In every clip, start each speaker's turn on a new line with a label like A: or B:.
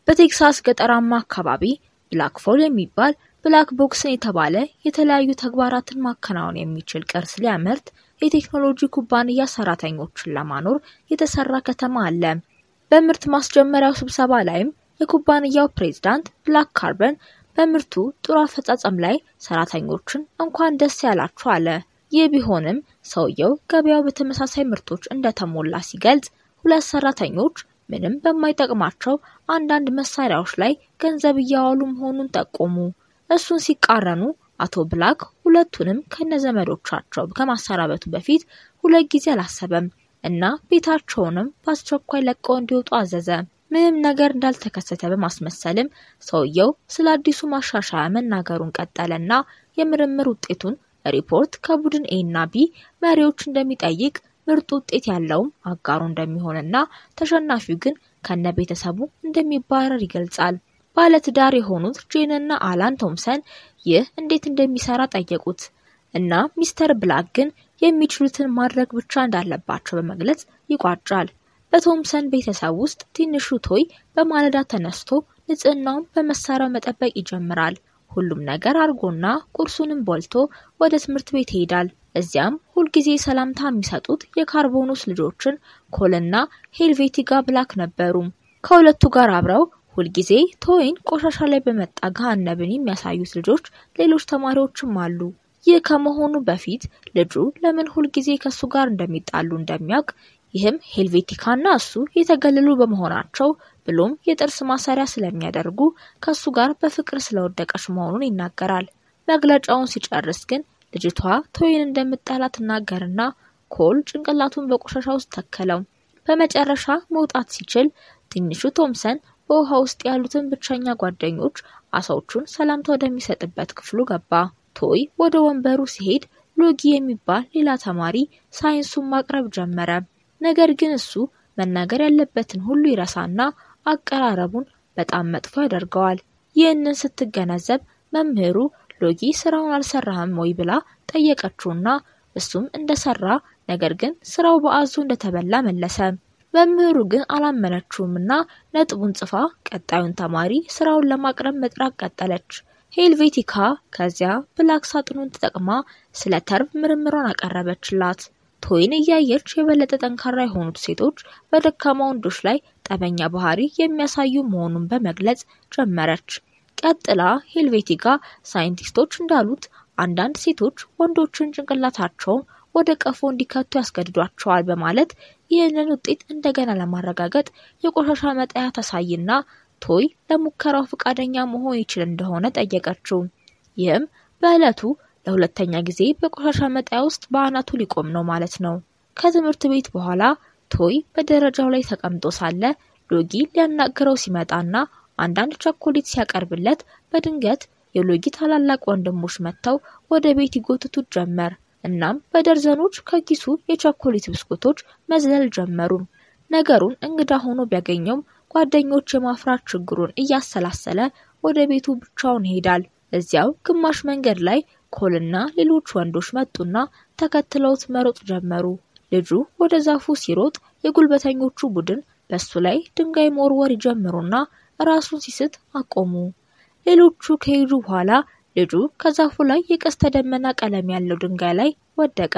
A: በቴክሳስ ገጠራማ አካባቢ ብላክፎል የሚባል ብላክ ቦክስን የተባለ የተለያዩ ተግባራትን ማከናወን የሚችል ቅርስ ሊያመርት የቴክኖሎጂ ኩባንያ ሰራተኞችን ለማኖር የተሰራ ከተማ አለ። በምርት ማስጀመሪያው ስብሰባ ላይም የኩባንያው ፕሬዝዳንት ብላክ ካርበን በምርቱ ጥሩ አፈጻጸም ላይ ሰራተኞችን እንኳን ደስ ያላችሁ አለ። ይህ ቢሆንም ሰውየው ገበያው በተመሳሳይ ምርቶች እንደተሞላ ሲገልጽ ሁለት ሰራተኞች ምንም በማይጠቅማቸው አንዳንድ መሳሪያዎች ላይ ገንዘብ እያዋሉ መሆኑን ጠቆሙ። እሱን ሲቃረኑ አቶ ብላክ ሁለቱንም ከነዘመዶቻቸው ከማሰናበቱ በፊት ሁለት ጊዜ አላሰበም እና ቤታቸውንም በአስቸኳይ ለቀው እንዲወጡ አዘዘ። ምንም ነገር እንዳልተከሰተ በማስመሰልም ሰውየው ስለ አዲሱ ማሻሻያ መናገሩን ቀጠለና የምርምር ውጤቱን ሪፖርት ከቡድን ኤ እና ቢ መሪዎች እንደሚጠይቅ ምርጡ ውጤት ያለውም አጋሩ እንደሚሆንና ተሸናፊው ግን ከነ ቤተሰቡ እንደሚባረር ይገልጻል። ባለትዳር የሆኑት ጄንና አላን ቶምሰን ይህ እንዴት እንደሚሰራ ጠየቁት እና ሚስተር ብላክ ግን የሚችሉትን ማድረግ ብቻ እንዳለባቸው በመግለጽ ይቋጫል። በቶምሰን ቤተሰብ ውስጥ ትንሹ ቶይ በማለዳ ተነስቶ ንጽህናውን በመሳሪያው መጠበቅ ይጀምራል። ሁሉም ነገር አርጎና ቁርሱንም በልቶ ወደ ትምህርት ቤት ይሄዳል። እዚያም ሁልጊዜ ሰላምታ የሚሰጡት የካርቦኑስ ልጆችን ኮልና ሄልቬቲጋ ብላክ ነበሩ። ከሁለቱ ጋር አብረው ሁልጊዜ ቶይን ቆሻሻ ላይ በመጣ ገሃነብን የሚያሳዩት ልጆች ሌሎች ተማሪዎችም አሉ። ይህ ከመሆኑ በፊት ልጁ ለምን ሁልጊዜ ከእሱ ጋር እንደሚጣሉ እንደሚያውቅ ይህም ሄልቬቲካና እሱ የተገለሉ በመሆናቸው ብሎም የጥርስ ማሰሪያ ስለሚያደርጉ ከእሱ ጋር በፍቅር ስለወደቀች መሆኑን ይናገራል። መግለጫውን ሲጨርስ ግን ልጅቷ ቶይን እንደምጠላ ትናገርና ኮል ጭንቅላቱን በቆሻሻ ውስጥ ተከለው። በመጨረሻ መውጣት ሲችል ትንሹ ቶምሰን በውሃ ውስጥ ያሉትን ብቸኛ ጓደኞች አሳዎቹን ሰላምታ ወደሚሰጥበት ክፍሉ ገባ። ቶይ ወደ ወንበሩ ሲሄድ ሎጊ የሚባል ሌላ ተማሪ ሳይንሱን ማቅረብ ጀመረ። ነገር ግን እሱ መናገር ያለበትን ሁሉ ይረሳና አቀራረቡን በጣም መጥፎ ያደርገዋል። ይህንን ስትገነዘብ መምህሩ ሎጊ ስራውን አልሰራህም ወይ ብላ ጠየቀችውና እሱም እንደሰራ ነገር ግን ስራው በአዞ እንደተበላ መለሰ። መምህሩ ግን አላመነችውምና ነጥቡን ጽፋ ቀጣዩን ተማሪ ስራውን ለማቅረብ መጥራት ቀጠለች። ሄልቬቲካ ከዚያ ብላክ ሳጥኑን ተጠቅማ ስለ ተርብ ምርምሯን አቀረበችላት። ቶይን እያየች የበለጠ ጠንካራ የሆኑት ሴቶች በደካማ ወንዶች ላይ ጠበኛ ባህሪ የሚያሳዩ መሆኑን በመግለጽ ጀመረች። ቀጥላ ሄልቬቲጋ ሳይንቲስቶች እንዳሉት አንዳንድ ሴቶች ወንዶችን ጭንቅላታቸውን ወደ ቀፎ እንዲከቱ ያስገድዷቸዋል በማለት ይህንን ውጤት እንደገና ለማረጋገጥ የቆሻሻ መጣያ ታሳይና ቶይ ለሙከራው ፈቃደኛ መሆን ይችል እንደሆነ ጠየቀችው። ይህም በዕለቱ ለሁለተኛ ጊዜ በቆሻሻ መጣያ ውስጥ በአናቱ ሊቆም ነው ማለት ነው። ከትምህርት ቤት በኋላ ቶይ በደረጃው ላይ ተቀምጦ ሳለ ሎጊ ሊያናግረው ሲመጣና አንዳንድ ቸኮሌት ሲያቀርብለት በድንገት የሎጊ ታላላቅ ወንድሞች መጥተው ወደ ቤት ይጎትቱት ጀመር። እናም በደርዘኖች ከኪሱ የቸኮሌት ብስኩቶች መዝለል ጀመሩ። ነገሩን እንግዳ ሆኖ ቢያገኘውም ጓደኞች የማፍራት ችግሩን እያሰላሰለ ወደ ቤቱ ብቻውን ይሄዳል። እዚያው ግማሽ መንገድ ላይ ኮልና ሌሎች ወንዶች መጡና ተከትለውት መሮጥ ጀመሩ። ልጁ ወደ ዛፉ ሲሮጥ የጉልበተኞቹ ቡድን በሱ ላይ ድንጋይ መወርወር ይጀምሩና ራሱን ሲስት አቆሙ። ሌሎቹ ከሄዱ በኋላ ልጁ ከዛፉ ላይ የቀስተ ደመና ቀለም ያለው ድንጋይ ላይ ወደቀ።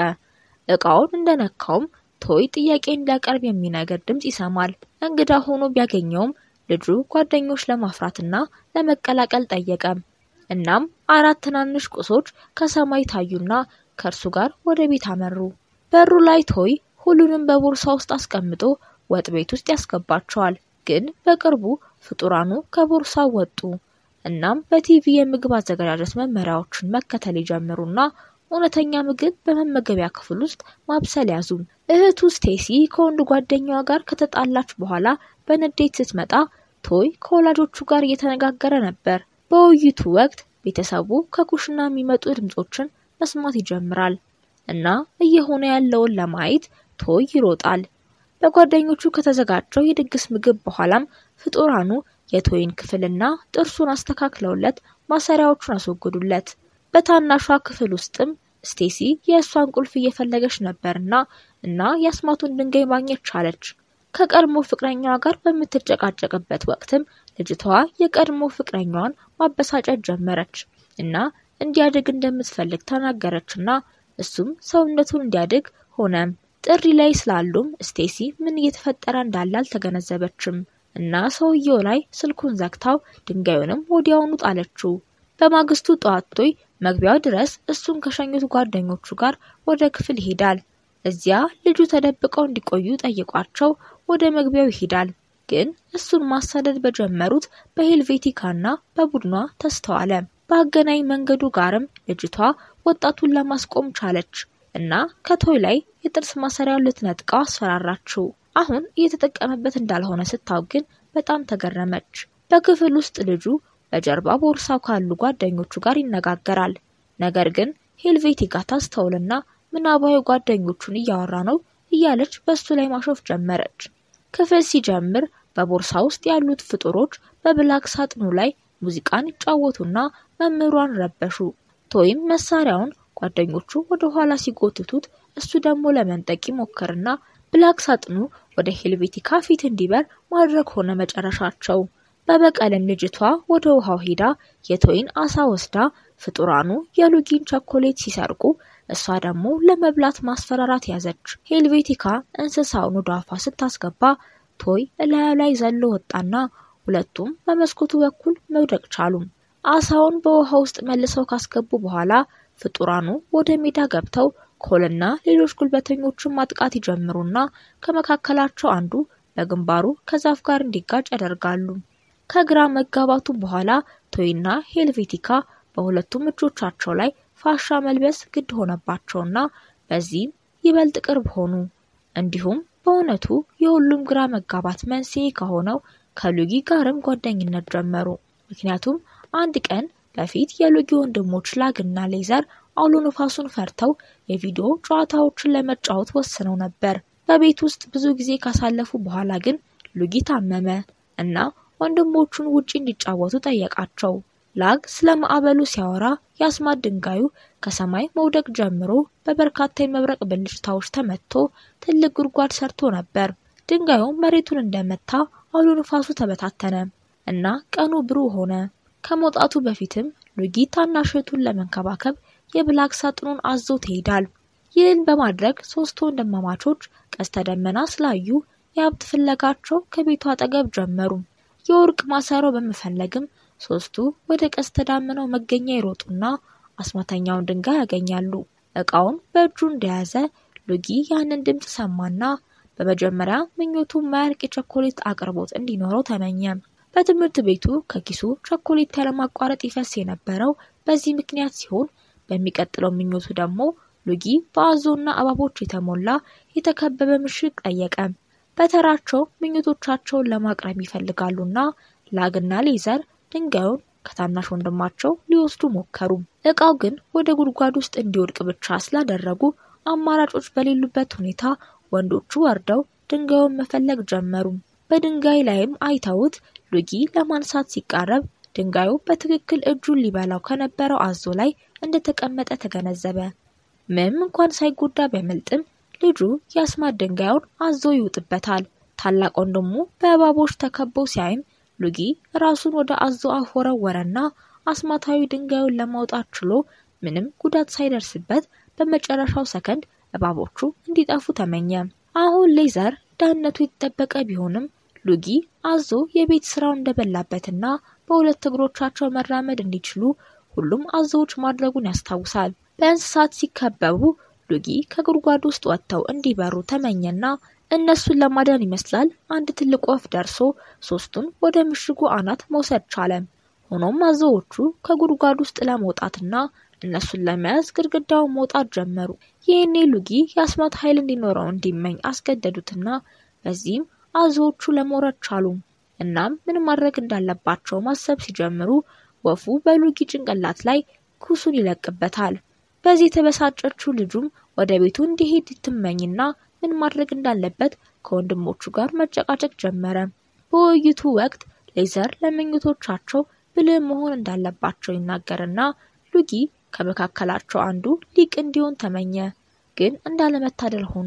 A: እቃውን እንደነካውም ቶይ ጥያቄ እንዲያቀርብ የሚነገር ድምፅ ይሰማል። እንግዳ ሆኖ ቢያገኘውም ልጁ ጓደኞች ለማፍራትና ለመቀላቀል ጠየቀ። እናም አራት ትናንሽ ቁሶች ከሰማይ ታዩና ከእርሱ ጋር ወደ ቤት አመሩ። በሩ ላይ ቶይ ሁሉንም በቦርሳ ውስጥ አስቀምጦ ወጥ ቤት ውስጥ ያስገባቸዋል። ግን በቅርቡ ፍጡራኑ ከቦርሳው ወጡ። እናም በቲቪ የምግብ አዘገጃጀት መመሪያዎችን መከተል ይጀምሩና እውነተኛ ምግብ በመመገቢያ ክፍል ውስጥ ማብሰል ያዙ። እህቱ ስቴሲ ከወንድ ጓደኛዋ ጋር ከተጣላች በኋላ በንዴት ስትመጣ ቶይ ከወላጆቹ ጋር እየተነጋገረ ነበር። በውይይቱ ወቅት ቤተሰቡ ከኩሽና የሚመጡ ድምጾችን መስማት ይጀምራል እና እየሆነ ያለውን ለማየት ቶይ ይሮጣል። በጓደኞቹ ከተዘጋጀው የድግስ ምግብ በኋላም ፍጡራኑ የቶይን ክፍልና ጥርሱን አስተካክለውለት ማሰሪያዎቹን አስወገዱለት። በታናሿ ክፍል ውስጥም ስቴሲ የእሷን ቁልፍ እየፈለገች ነበርና እና የአስማቱን ድንጋይ ማግኘት ቻለች። ከቀድሞ ፍቅረኛዋ ጋር በምትጨቃጨቅበት ወቅትም ልጅቷ የቀድሞ ፍቅረኛዋን ማበሳጨት ጀመረች እና እንዲያድግ እንደምትፈልግ ተናገረችና እሱም ሰውነቱን እንዲያድግ ሆነም። ጥሪ ላይ ስላሉም ስቴሲ ምን እየተፈጠረ እንዳለ አልተገነዘበችም እና ሰውየው ላይ ስልኩን ዘግታው ድንጋዩንም ወዲያውኑ ጣለችው። በማግስቱ ጠዋት ቶይ መግቢያው ድረስ እሱን ከሸኙት ጓደኞቹ ጋር ወደ ክፍል ይሄዳል። እዚያ ልጁ ተደብቀው እንዲቆዩ ጠይቋቸው ወደ መግቢያው ይሄዳል። ግን እሱን ማሳደድ በጀመሩት በሄልቬቲካና በቡድኗ ተስተዋለ። በአገናኝ መንገዱ ጋርም ልጅቷ ወጣቱን ለማስቆም ቻለች እና ከቶይ ላይ የጥርስ ማሰሪያውን ልትነጥቀው አስፈራራችው። አሁን እየተጠቀመበት እንዳልሆነ ስታውቅ ግን በጣም ተገረመች። በክፍል ውስጥ ልጁ በጀርባ ቦርሳው ካሉ ጓደኞቹ ጋር ይነጋገራል። ነገር ግን ሄልቬቲካ ታስተውልና ምናባዊ ጓደኞቹን እያወራ ነው እያለች በሱ ላይ ማሾፍ ጀመረች። ክፍል ሲጀምር በቦርሳ ውስጥ ያሉት ፍጡሮች በብላክ ሳጥኑ ላይ ሙዚቃን ይጫወቱና መምህሯን ረበሹ። ቶይም መሳሪያውን ጓደኞቹ ወደ ኋላ ሲጎትቱት እሱ ደግሞ ለመንጠቅ ይሞክርና ብላክ ሳጥኑ ወደ ሄልቬቲካ ፊት እንዲበር ማድረግ ሆነ መጨረሻቸው። በበቀልም ልጅቷ ወደ ውሃው ሄዳ የቶይን አሳ ወስዳ ፍጡራኑ የሉጊን ቸኮሌት ሲሰርቁ እሷ ደግሞ ለመብላት ማስፈራራት ያዘች። ሄልቬቲካ እንስሳውን ወደ አፏ ስታስገባ ቶይ እላዩ ላይ ዘሎ ወጣና ሁለቱም በመስኮቱ በኩል መውደቅ ቻሉም። አሳውን በውሃ ውስጥ መልሰው ካስገቡ በኋላ ፍጡራኑ ወደ ሜዳ ገብተው ኮልና ሌሎች ጉልበተኞችን ማጥቃት ይጀምሩና ከመካከላቸው አንዱ በግንባሩ ከዛፍ ጋር እንዲጋጭ ያደርጋሉ። ከግራ መጋባቱ በኋላ ቶይና ሄልቬቲካ በሁለቱም እጆቻቸው ላይ ፋሻ መልበስ ግድ ሆነባቸውና በዚህም ይበልጥ ቅርብ ሆኑ። እንዲሁም በእውነቱ የሁሉም ግራ መጋባት መንስኤ ከሆነው ከሉጊ ጋርም ጓደኝነት ጀመሩ። ምክንያቱም አንድ ቀን በፊት የሉጊ ወንድሞች ላግና ሌዘር አውሎ ነፋሱን ፈርተው የቪዲዮ ጨዋታዎችን ለመጫወት ወስነው ነበር። በቤት ውስጥ ብዙ ጊዜ ካሳለፉ በኋላ ግን ሉጊ ታመመ እና ወንድሞቹን ውጪ እንዲጫወቱ ጠየቃቸው። ላግ ስለ ማዕበሉ ሲያወራ የአስማት ድንጋዩ ከሰማይ መውደቅ ጀምሮ በበርካታ የመብረቅ ብልጭታዎች ተመትቶ ትልቅ ጉድጓድ ሰርቶ ነበር። ድንጋዩ መሬቱን እንደመታ አውሎ ነፋሱ ተበታተነ እና ቀኑ ብሩህ ሆነ። ከመውጣቱ በፊትም ሉጊ ታናሽ እህቱን ለመንከባከብ የብላክ ሳጥኑን አዞ ትሄዳል። ይህን በማድረግ ሶስት ወንድማማቾች ቀስተ ደመና ስላዩ የሀብት ፍለጋቸው ከቤቱ አጠገብ ጀመሩ። የወርቅ ማሰሮ በመፈለግም ሶስቱ ወደ ቀስተ ዳመናው መገኛ ይሮጡና አስማተኛውን ድንጋይ ያገኛሉ። እቃውን በእጁ እንደያዘ ሉጊ ያንን ድምፅ ሰማና በመጀመሪያ ምኞቱ ማያልቅ የቸኮሌት አቅርቦት እንዲኖረው ተመኘ። በትምህርት ቤቱ ከኪሱ ቸኮሌት ያለማቋረጥ ይፈስ የነበረው በዚህ ምክንያት ሲሆን በሚቀጥለው ምኞቱ ደግሞ ሉጊ በአዞና እባቦች የተሞላ የተከበበ ምሽግ ጠየቀ። በተራቸው ምኞቶቻቸውን ለማቅረብ ይፈልጋሉና ላግና ሌዘር ድንጋዩን ከታናሽ ወንድማቸው ሊወስዱ ሞከሩ። እቃው ግን ወደ ጉድጓድ ውስጥ እንዲወድቅ ብቻ ስላደረጉ አማራጮች በሌሉበት ሁኔታ ወንዶቹ ወርደው ድንጋዩን መፈለግ ጀመሩ። በድንጋይ ላይም አይተውት ሉጊ ለማንሳት ሲቃረብ ድንጋዩ በትክክል እጁን ሊበላው ከነበረው አዞ ላይ እንደተቀመጠ ተገነዘበ። ምንም እንኳን ሳይጎዳ ቢያመልጥም ልጁ የአስማት ድንጋዩን አዞ ይውጥበታል። ታላቅ ወንድሙ በእባቦች ተከቦ ሲያይም ሉጊ ራሱን ወደ አዞ አፍ ወረወረና አስማታዊ ድንጋዩን ለማውጣት ችሎ ምንም ጉዳት ሳይደርስበት በመጨረሻው ሰከንድ እባቦቹ እንዲጠፉ ተመኘ። አሁን ሌዘር ደህንነቱ የተጠበቀ ቢሆንም ሉጊ አዞ የቤት ስራው እንደበላበትና በሁለት እግሮቻቸው መራመድ እንዲችሉ ሁሉም አዞዎች ማድረጉን ያስታውሳል። በእንስሳት ሲከበቡ ሉጊ ከጉድጓድ ውስጥ ወጥተው እንዲበሩ ተመኘና እነሱን ለማዳን ይመስላል አንድ ትልቅ ወፍ ደርሶ ሶስቱን ወደ ምሽጉ አናት መውሰድ ቻለ። ሆኖም አዞዎቹ ከጉድጓድ ውስጥ ለመውጣትና እነሱን ለመያዝ ግድግዳውን መውጣት ጀመሩ። ይህኔ ሉጊ የአስማት ኃይል እንዲኖረው እንዲመኝ አስገደዱትና በዚህም አዞዎቹ ለመውረድ ቻሉ። እናም ምን ማድረግ እንዳለባቸው ማሰብ ሲጀምሩ ወፉ በሉጊ ጭንቅላት ላይ ኩሱን ይለቅበታል። በዚህ የተበሳጨችው ልጁም ወደ ቤቱ እንዲሄድ ትመኝና ምን ማድረግ እንዳለበት ከወንድሞቹ ጋር መጨቃጨቅ ጀመረ። በውይይቱ ወቅት ሌዘር ለምኞቶቻቸው ብልህ መሆን እንዳለባቸው ይናገርና ሉጊ ከመካከላቸው አንዱ ሊቅ እንዲሆን ተመኘ። ግን እንዳለመታደል ሆኖ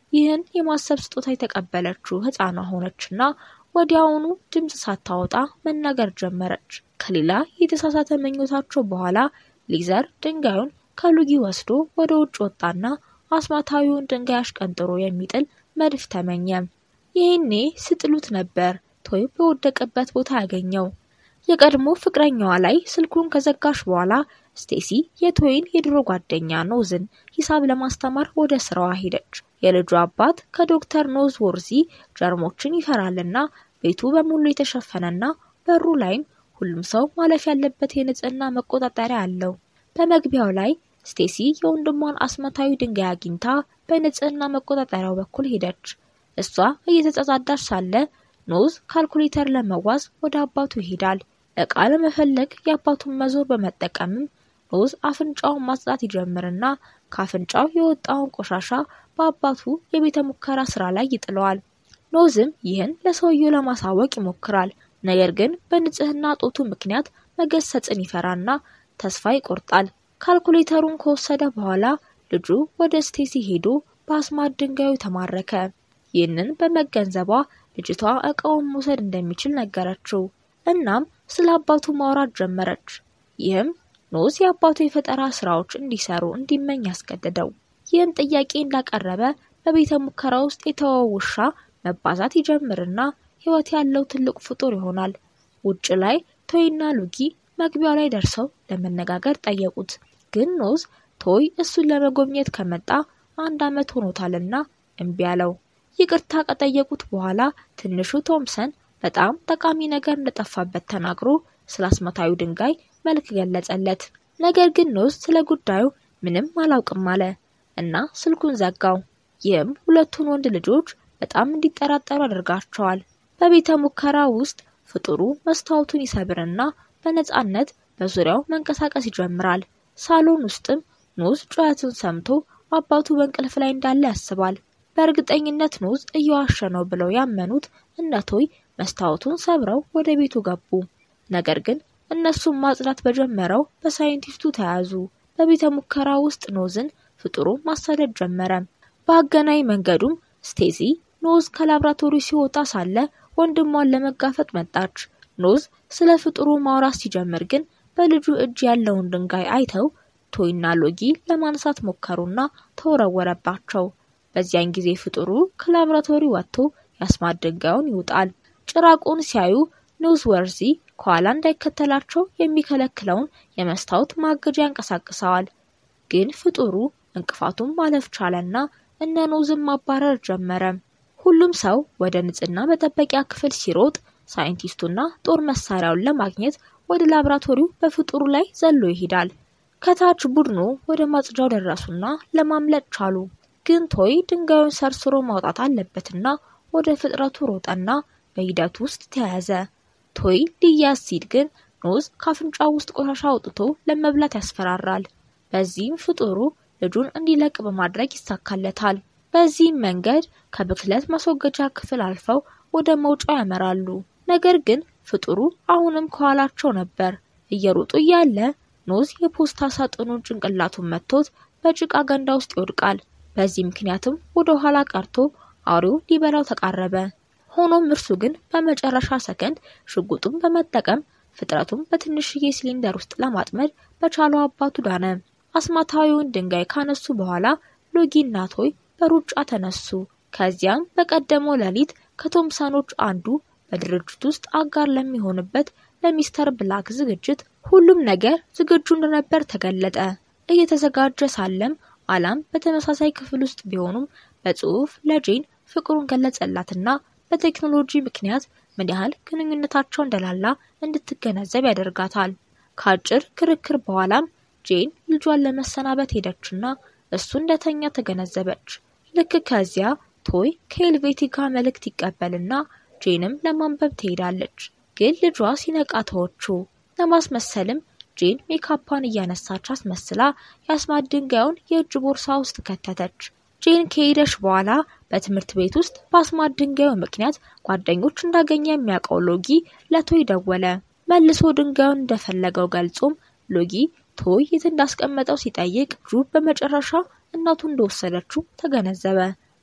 A: ይህን የማሰብ ስጦታ የተቀበለችው ሕፃኗ ሆነችና ወዲያውኑ ድምፅ ሳታወጣ መናገር ጀመረች። ከሌላ የተሳሳተ ምኞታቸው በኋላ ሊዘር ድንጋዩን ከሉጊ ወስዶ ወደ ውጭ ወጣና አስማታዊውን ድንጋይ አሽቀንጥሮ የሚጥል መድፍ ተመኘ። ይህኔ ስጥሉት ነበር ቶይ በወደቀበት ቦታ ያገኘው። የቀድሞ ፍቅረኛዋ ላይ ስልኩን ከዘጋሽ በኋላ ስቴሲ የቶይን የድሮ ጓደኛ ኖዝን ሂሳብ ለማስተማር ወደ ስራዋ ሄደች። የልጁ አባት ከዶክተር ኖዝ ወርዚ ጀርሞችን ይፈራልና ቤቱ በሙሉ የተሸፈነና በሩ ላይም ሁሉም ሰው ማለፍ ያለበት የንጽህና መቆጣጠሪያ አለው። በመግቢያው ላይ ስቴሲ የወንድሟን አስማታዊ ድንጋይ አግኝታ በንጽህና መቆጣጠሪያው በኩል ሄደች። እሷ እየተጸጻዳች ሳለ ኖዝ ካልኩሌተር ለመዋዝ ወደ አባቱ ይሄዳል። እቃ ለመፈለግ የአባቱን መዞር በመጠቀምም ኖዝ አፍንጫውን ማጽዳት ይጀምርና ከአፍንጫው የወጣውን ቆሻሻ በአባቱ የቤተ ሙከራ ስራ ላይ ይጥለዋል። ኖዝም ይህን ለሰውየው ለማሳወቅ ይሞክራል። ነገር ግን በንጽህና ጦቱ ምክንያት መገሰጽን ይፈራና ተስፋ ይቆርጣል። ካልኩሌተሩን ከወሰደ በኋላ ልጁ ወደ ስቴሲ ሄዶ በአስማት ድንጋዩ ተማረከ። ይህንን በመገንዘቧ ልጅቷ እቃውን መውሰድ እንደሚችል ነገረችው። እናም ስለ አባቱ ማውራት ጀመረች። ይህም ኖዝ የአባቱ የፈጠራ ስራዎች እንዲሰሩ እንዲመኝ ያስገደደው። ይህን ጥያቄ እንዳቀረበ በቤተ ሙከራ ውስጥ የተወው ውሻ መባዛት ይጀምርና ሕይወት ያለው ትልቅ ፍጡር ይሆናል። ውጭ ላይ ቶይና ሉጊ መግቢያው ላይ ደርሰው ለመነጋገር ጠየቁት። ግን ኖዝ ቶይ እሱን ለመጎብኘት ከመጣ አንድ ዓመት ሆኖታልና እምቢ አለው። ይቅርታ ከጠየቁት በኋላ ትንሹ ቶምሰን በጣም ጠቃሚ ነገር እንደጠፋበት ተናግሮ ስለ አስማታዊ ድንጋይ መልክ ገለጸለት። ነገር ግን ኖዝ ስለ ጉዳዩ ምንም አላውቅም አለ እና ስልኩን ዘጋው። ይህም ሁለቱን ወንድ ልጆች በጣም እንዲጠራጠሩ አድርጋቸዋል። በቤተ ሙከራ ውስጥ ፍጡሩ መስታወቱን ይሰብርና በነጻነት በዙሪያው መንቀሳቀስ ይጀምራል። ሳሎን ውስጥም ኖዝ ጩኸቱን ሰምቶ አባቱ በእንቅልፍ ላይ እንዳለ ያስባል። በእርግጠኝነት ኖዝ እየዋሸ ነው ብለው ያመኑት እነ ቶይ መስታወቱን ሰብረው ወደ ቤቱ ገቡ። ነገር ግን እነሱም ማጽዳት በጀመረው በሳይንቲስቱ ተያዙ። በቤተ ሙከራ ውስጥ ኖዝን ፍጡሩ ማሳደድ ጀመረ። በአገናኝ መንገዱም ስቴሲ ኖዝ ከላብራቶሪ ሲወጣ ሳለ ወንድሟን ለመጋፈጥ መጣች። ኖዝ ስለ ፍጡሩ ማውራት ሲጀምር ግን በልጁ እጅ ያለውን ድንጋይ አይተው ቶይና ሎጊ ለማንሳት ሞከሩና ተወረወረባቸው። በዚያን ጊዜ ፍጡሩ ከላብራቶሪ ወጥቶ የአስማት ድንጋዩን ይውጣል። ጭራቁን ሲያዩ ኖዝ ወርዚ ከኋላ እንዳይከተላቸው የሚከለክለውን የመስታወት ማገጃ ያንቀሳቅሰዋል። ግን ፍጡሩ እንቅፋቱን ማለፍ ቻለና እነ ኖዝን ማባረር ጀመረ። ሁሉም ሰው ወደ ንጽህና መጠበቂያ ክፍል ሲሮጥ ሳይንቲስቱና ጦር መሳሪያውን ለማግኘት ወደ ላብራቶሪው በፍጡሩ ላይ ዘሎ ይሄዳል። ከታች ቡድኑ ወደ ማጽጃው ደረሱና ለማምለጥ ቻሉ። ግን ቶይ ድንጋዩን ሰርስሮ ማውጣት አለበትና ወደ ፍጥረቱ ሮጠና በሂደቱ ውስጥ ተያያዘ። ቶይ ሊያዝ ሲል ግን ኖዝ ካፍንጫው ውስጥ ቆሻሻ አውጥቶ ለመብላት ያስፈራራል። በዚህም ፍጡሩ ልጁን እንዲለቅ በማድረግ ይሳካለታል። በዚህም መንገድ ከብክለት ማስወገጃ ክፍል አልፈው ወደ መውጫው ያመራሉ። ነገር ግን ፍጡሩ አሁንም ከኋላቸው ነበር። እየሮጡ እያለ ኖዝ የፖስታ ሳጥኑን ጭንቅላቱን መጥቶት በጭቃ ገንዳ ውስጥ ይወድቃል። በዚህ ምክንያትም ወደ ኋላ ቀርቶ አውሬው ሊበላው ተቃረበ። ሆኖም እርሱ ግን በመጨረሻ ሰከንድ ሽጉጡን በመጠቀም ፍጥረቱን በትንሽዬ ሲሊንደር ውስጥ ለማጥመድ በቻለው አባቱ ዳነ። አስማታዊውን ድንጋይ ካነሱ በኋላ ሎጊና ቶይ በሩጫ ተነሱ። ከዚያም በቀደመው ሌሊት ከቶምሰኖች አንዱ በድርጅት ውስጥ አጋር ለሚሆንበት ለሚስተር ብላክ ዝግጅት ሁሉም ነገር ዝግጁ እንደነበር ተገለጠ። እየተዘጋጀ ሳለም አላም በተመሳሳይ ክፍል ውስጥ ቢሆኑም በጽሁፍ ለጄን ፍቅሩን ገለጸላትና በቴክኖሎጂ ምክንያት ምን ያህል ግንኙነታቸው እንደላላ እንድትገነዘብ ያደርጋታል። ከአጭር ክርክር በኋላም ጄን ልጇን ለመሰናበት ሄደችና እሱ እንደተኛ ተገነዘበች። ልክ ከዚያ ቶይ ከኤልቬቲካ መልእክት ይቀበልና ጄንም ለማንበብ ትሄዳለች። ግን ልጇ ሲነቃ ተወችው። ለማስመሰልም ጄን ሜካፓን እያነሳች አስመስላ የአስማት ድንጋዩን የእጅ ቦርሳ ውስጥ ከተተች። ጄን ከሄደች በኋላ በትምህርት ቤት ውስጥ በአስማት ድንጋዩ ምክንያት ጓደኞች እንዳገኘ የሚያውቀው ሎጊ ለቶይ ደወለ። መልሶ ድንጋዩን እንደፈለገው ገልጾም ሎጊ ቶይ የት እንዳስቀመጠው ሲጠይቅ ጁ በመጨረሻ እናቱ እንደወሰደችው ተገነዘበ።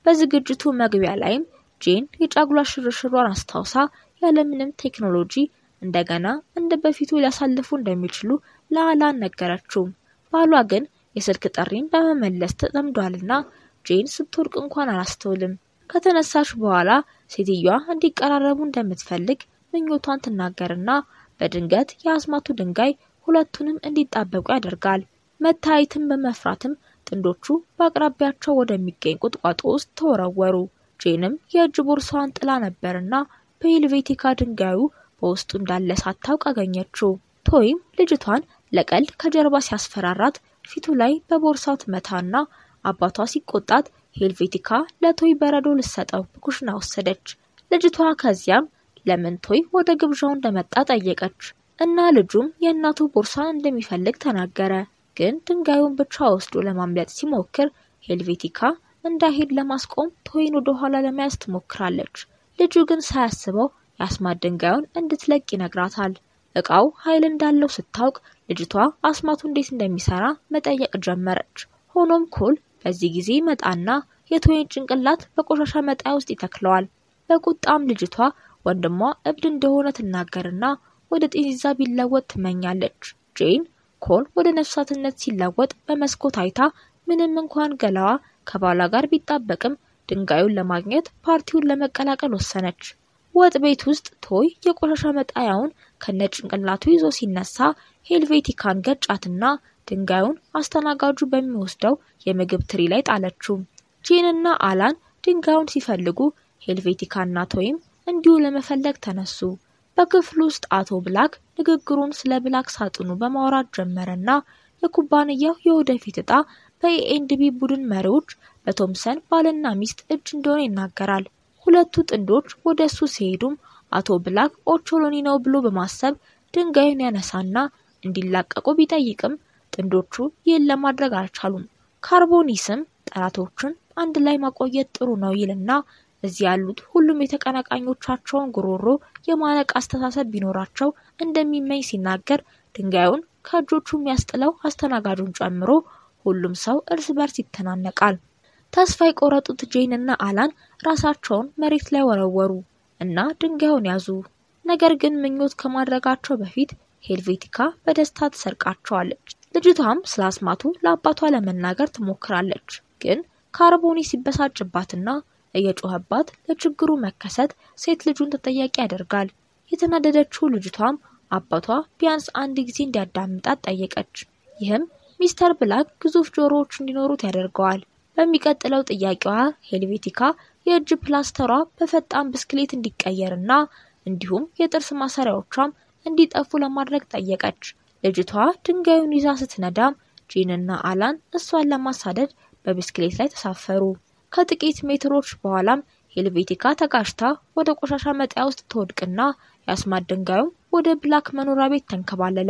A: በዝግጅቱ መግቢያ ላይም ጄን የጫጉላ ሽርሽሯን አስታውሳ ያለምንም ቴክኖሎጂ እንደገና እንደ በፊቱ ሊያሳልፉ እንደሚችሉ ለአላን ነገረችው። ባሏ ግን የስልክ ጥሪን በመመለስ ተጠምዷልና ጄን ስትወድቅ እንኳን አላስተውልም። ከተነሳች በኋላ ሴትዮዋ እንዲቀራረቡ እንደምትፈልግ ምኞቷን ትናገርና በድንገት የአስማቱ ድንጋይ ሁለቱንም እንዲጣበቁ ያደርጋል። መታየትን በመፍራትም ጥንዶቹ በአቅራቢያቸው ወደሚገኝ ቁጥቋጦ ውስጥ ተወረወሩ። ጄንም የእጅ ቦርሳዋን ጥላ ነበርና በሄልቬቲካ ድንጋዩ በውስጡ እንዳለ ሳታውቅ አገኘችው። ቶይም ልጅቷን ለቀልድ ከጀርባ ሲያስፈራራት ፊቱ ላይ በቦርሳው ትመታና አባቷ ሲቆጣት ሄልቬቲካ ለቶይ በረዶ ልሰጠው ኩሽና ወሰደች። ልጅቷ ከዚያም ለምን ቶይ ወደ ግብዣው እንደመጣ ጠየቀች እና ልጁም የእናቱ ቦርሳን እንደሚፈልግ ተናገረ። ግን ድንጋዩን ብቻ ወስዶ ለማምለጥ ሲሞክር ሄልቬቲካ እንዳይሄድ ለማስቆም ቶይን ወደ ኋላ ለመያዝ ትሞክራለች። ልጁ ግን ሳያስበው የአስማት ድንጋዩን እንድትለቅ ይነግራታል። እቃው ኃይል እንዳለው ስታውቅ ልጅቷ አስማቱ እንዴት እንደሚሰራ መጠየቅ ጀመረች። ሆኖም ኮል በዚህ ጊዜ መጣና የቶይን ጭንቅላት በቆሻሻ መጣያ ውስጥ ይተክለዋል። በቁጣም ልጅቷ ወንድሟ እብድ እንደሆነ ትናገርና ወደ ጤዛ ቢለወጥ ትመኛለች። ጄን ኮል ወደ ነፍሳትነት ሲለወጥ በመስኮት አይታ ምንም እንኳን ገላዋ ከባሏ ጋር ቢጣበቅም ድንጋዩን ለማግኘት ፓርቲውን ለመቀላቀል ወሰነች። ወጥ ቤት ውስጥ ቶይ የቆሻሻ መጣያውን ከነጭንቅላቱ ይዞ ሲነሳ ሄልቬቲካን ገጫትና ድንጋዩን አስተናጋጁ በሚወስደው የምግብ ትሪ ላይ ጣለችው። ጄንና አላን ድንጋዩን ሲፈልጉ ሄልቬቲካና ቶይም እንዲሁ ለመፈለግ ተነሱ። በክፍሉ ውስጥ አቶ ብላክ ንግግሩን ስለ ብላክ ሳጥኑ በማውራት ጀመረና የኩባንያው የወደፊት እጣ በኤኤንድቢ ቡድን መሪዎች በቶምሰን ባልና ሚስት እጅ እንደሆነ ይናገራል። ሁለቱ ጥንዶች ወደ እሱ ሲሄዱም አቶ ብላክ ኦቾሎኒ ነው ብሎ በማሰብ ድንጋዩን ያነሳና እንዲላቀቁ ቢጠይቅም ጥንዶቹ ይህን ለማድረግ አልቻሉም። ካርቦኒስም ጠላቶችን አንድ ላይ ማቆየት ጥሩ ነው ይልና እዚህ ያሉት ሁሉም የተቀናቃኞቻቸውን ጉሮሮ የማነቅ አስተሳሰብ ቢኖራቸው እንደሚመኝ ሲናገር ድንጋዩን ከእጆቹ የሚያስጥለው አስተናጋጁን ጨምሮ ሁሉም ሰው እርስ በርስ ይተናነቃል። ተስፋ የቆረጡት ጄንና አላን ራሳቸውን መሬት ላይ ወረወሩ እና ድንጋዩን ያዙ። ነገር ግን ምኞት ከማድረጋቸው በፊት ሄልቬቲካ በደስታ ትሰርቃቸዋለች። ልጅቷም ስለ አስማቱ ለአባቷ ለመናገር ትሞክራለች። ግን ካርቦኒ ሲበሳጭባትና እየጮኸባት ለችግሩ መከሰት ሴት ልጁን ተጠያቂ ያደርጋል። የተናደደችው ልጅቷም አባቷ ቢያንስ አንድ ጊዜ እንዲያዳምጣት ጠየቀች። ይህም ሚስተር ብላክ ግዙፍ ጆሮዎች እንዲኖሩት ያደርገዋል። በሚቀጥለው ጥያቄዋ ሄልቬቲካ የእጅ ፕላስተሯ በፈጣን ብስክሌት እንዲቀየርና እንዲሁም የጥርስ ማሰሪያዎቿም እንዲጠፉ ለማድረግ ጠየቀች። ልጅቷ ድንጋዩን ይዛ ስትነዳም ጂንና አላን እሷን ለማሳደድ በብስክሌት ላይ ተሳፈሩ። ከጥቂት ሜትሮች በኋላም ሄልቬቲካ ተጋጭታ ወደ ቆሻሻ መጣያ ውስጥ ትወድቅና የአስማት ድንጋዩም ወደ ብላክ መኖሪያ ቤት ተንከባለለ።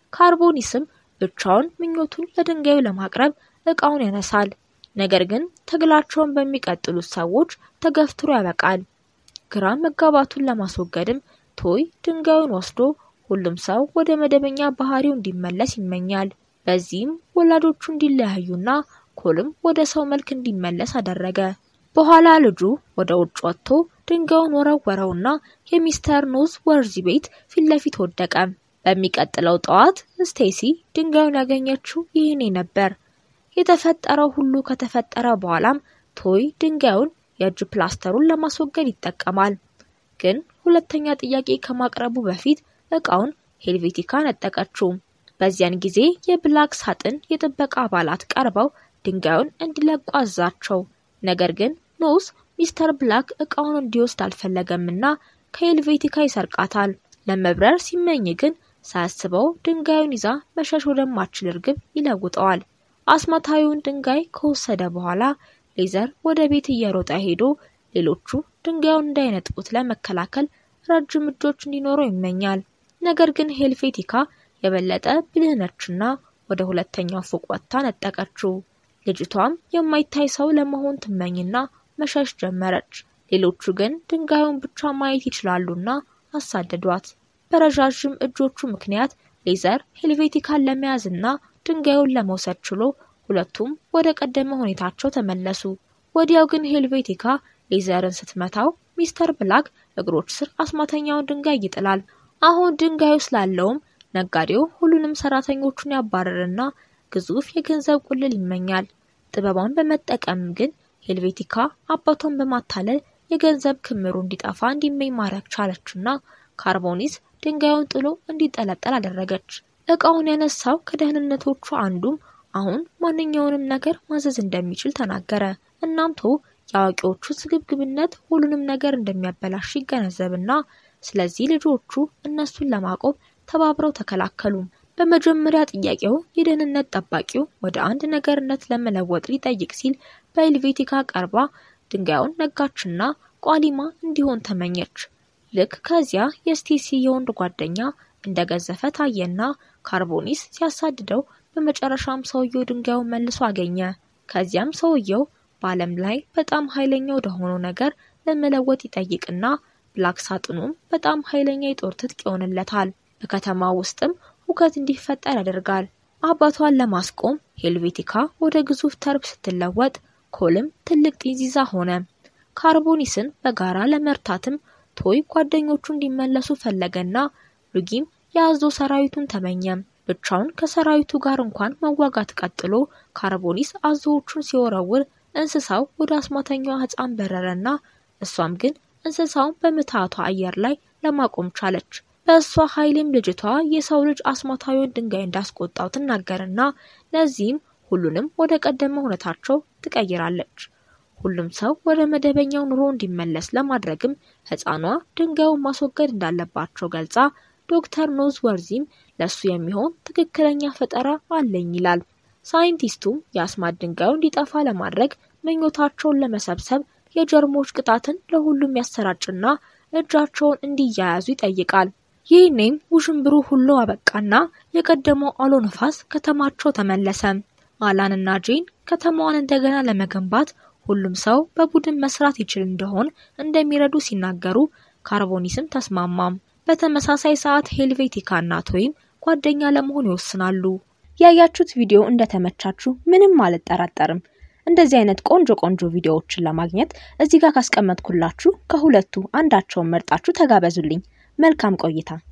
A: ካርቦኒስም ብቻውን ምኞቱን ለድንጋዩ ለማቅረብ እቃውን ያነሳል። ነገር ግን ትግላቸውን በሚቀጥሉት ሰዎች ተገፍትሮ ያበቃል። ግራ መጋባቱን ለማስወገድም ቶይ ድንጋዩን ወስዶ ሁሉም ሰው ወደ መደበኛ ባህሪው እንዲመለስ ይመኛል። በዚህም ወላጆቹ እንዲለያዩና ኮልም ወደ ሰው መልክ እንዲመለስ አደረገ። በኋላ ልጁ ወደ ውጭ ወጥቶ ድንጋዩን ወረወረውና የሚስተር ኖዝ ወርዚ ቤት ፊት ለፊት ወደቀ። በሚቀጥለው ጠዋት ስቴሲ ድንጋዩን ያገኘችው ይህኔ ነበር። የተፈጠረው ሁሉ ከተፈጠረ በኋላም ቶይ ድንጋዩን የእጅ ፕላስተሩን ለማስወገድ ይጠቀማል። ግን ሁለተኛ ጥያቄ ከማቅረቡ በፊት እቃውን ሄልቬቲካ ነጠቀችው። በዚያን ጊዜ የብላክ ሳጥን የጥበቃ አባላት ቀርበው ድንጋዩን እንዲለቁ አዛቸው። ነገር ግን ኖስ ሚስተር ብላክ እቃውን እንዲወስድ አልፈለገምና ከሄልቬቲካ ይሰርቃታል። ለመብረር ሲመኝ ግን ሳያስበው ድንጋዩን ይዛ መሸሽ ወደማችል እርግብ ይለውጠዋል። አስማታዊውን ድንጋይ ከወሰደ በኋላ ሌዘር ወደ ቤት እየሮጠ ሄዶ ሌሎቹ ድንጋዩን እንዳይነጥቁት ለመከላከል ረጅም እጆች እንዲኖረው ይመኛል። ነገር ግን ሄልቬቲካ የበለጠ ብልህ ነችና ወደ ሁለተኛው ፎቅ ወጥታ ነጠቀችው። ልጅቷም የማይታይ ሰው ለመሆን ትመኝና መሸሽ ጀመረች። ሌሎቹ ግን ድንጋዩን ብቻ ማየት ይችላሉና አሳደዷት። በረዣዥም እጆቹ ምክንያት ሌዘር ሄልቬቲካን ለመያዝና ድንጋዩን ለመውሰድ ችሎ ሁለቱም ወደ ቀደመ ሁኔታቸው ተመለሱ። ወዲያው ግን ሄልቬቲካ ሌዘርን ስትመታው ሚስተር ብላክ እግሮች ስር አስማተኛውን ድንጋይ ይጥላል። አሁን ድንጋዩ ስላለውም ነጋዴው ሁሉንም ሰራተኞቹን ያባረርና ግዙፍ የገንዘብ ቁልል ይመኛል። ጥበቧን በመጠቀም ግን ሄልቬቲካ አባቷን በማታለል የገንዘብ ክምሩ እንዲጠፋ እንዲመኝ ማድረግ ቻለችና ካርቦኒስ ድንጋዩን ጥሎ እንዲጠለጠል አደረገች። እቃውን ያነሳው ከደህንነቶቹ አንዱም አሁን ማንኛውንም ነገር ማዘዝ እንደሚችል ተናገረ። እናም ቶ የአዋቂዎቹ ስግብግብነት ሁሉንም ነገር እንደሚያበላሽ ይገነዘብና ስለዚህ ልጆቹ እነሱን ለማቆም ተባብረው ተከላከሉ። በመጀመሪያ ጥያቄው የደህንነት ጠባቂው ወደ አንድ ነገርነት ለመለወጥ ሊጠይቅ ሲል በሄልቬቲካ ቀርባ ድንጋዩን ነጋችና ቋሊማ እንዲሆን ተመኘች። ልክ ከዚያ የስቴሲ የወንድ ጓደኛ እንደገዘፈ ታየና ካርቦኒስ ሲያሳድደው በመጨረሻም ሰውየው ድንጋዩን መልሶ አገኘ። ከዚያም ሰውየው በዓለም ላይ በጣም ኃይለኛ ወደሆነው ነገር ለመለወጥ ይጠይቅና ብላክ ሳጥኑም በጣም ኃይለኛ የጦር ትጥቅ ይሆንለታል። በከተማ ውስጥም ሁከት እንዲፈጠር ያደርጋል። አባቷን ለማስቆም ሄልቬቲካ ወደ ግዙፍ ተርብ ስትለወጥ፣ ኮልም ትልቅ ጢንዚዛ ሆነ። ካርቦኒስን በጋራ ለመርታትም ቶይ ጓደኞቹ እንዲመለሱ ፈለገና ሉጊም የአዞ ሰራዊቱን ተመኘም። ብቻውን ከሰራዊቱ ጋር እንኳን መዋጋት ቀጥሎ ካርቦኒስ አዞዎቹን ሲወረውር እንስሳው ወደ አስማተኛዋ ሕፃን በረረና እሷም ግን እንስሳውን በምትሃቷ አየር ላይ ለማቆም ቻለች። በእሷ ኃይልም ልጅቷ የሰው ልጅ አስማታዊውን ድንጋይ እንዳስቆጣው ትናገርና ለዚህም ሁሉንም ወደ ቀደመ ሁኔታቸው ትቀይራለች። ሁሉም ሰው ወደ መደበኛው ኑሮ እንዲመለስ ለማድረግም ሕፃኗ ድንጋዩን ማስወገድ እንዳለባቸው ገልጻ ዶክተር ኖዝ ወርዚም ለሱ የሚሆን ትክክለኛ ፈጠራ አለኝ ይላል። ሳይንቲስቱም የአስማት ድንጋዩ እንዲጠፋ ለማድረግ ምኞታቸውን ለመሰብሰብ የጀርሞች ቅጣትን ለሁሉም ያሰራጭና እጃቸውን እንዲያያዙ ይጠይቃል። ይህኔም ውዥንብሩ ሁሉ አበቃና የቀደመው አውሎ ነፋስ ከተማቸው ተመለሰ። አላንና ጄን ከተማዋን እንደገና ለመገንባት ሁሉም ሰው በቡድን መስራት ይችል እንደሆን እንደሚረዱ ሲናገሩ ካርቦኒስም ተስማማም። በተመሳሳይ ሰዓት ሄልቬቲካ እና ቶይም ጓደኛ ለመሆን ይወስናሉ።
B: ያያችሁት ቪዲዮ እንደተመቻችሁ ምንም አልጠራጠርም። እንደዚህ አይነት ቆንጆ ቆንጆ ቪዲዮዎችን ለማግኘት እዚህ ጋር ካስቀመጥኩላችሁ ከሁለቱ አንዳቸውን መርጣችሁ ተጋበዙልኝ። መልካም ቆይታ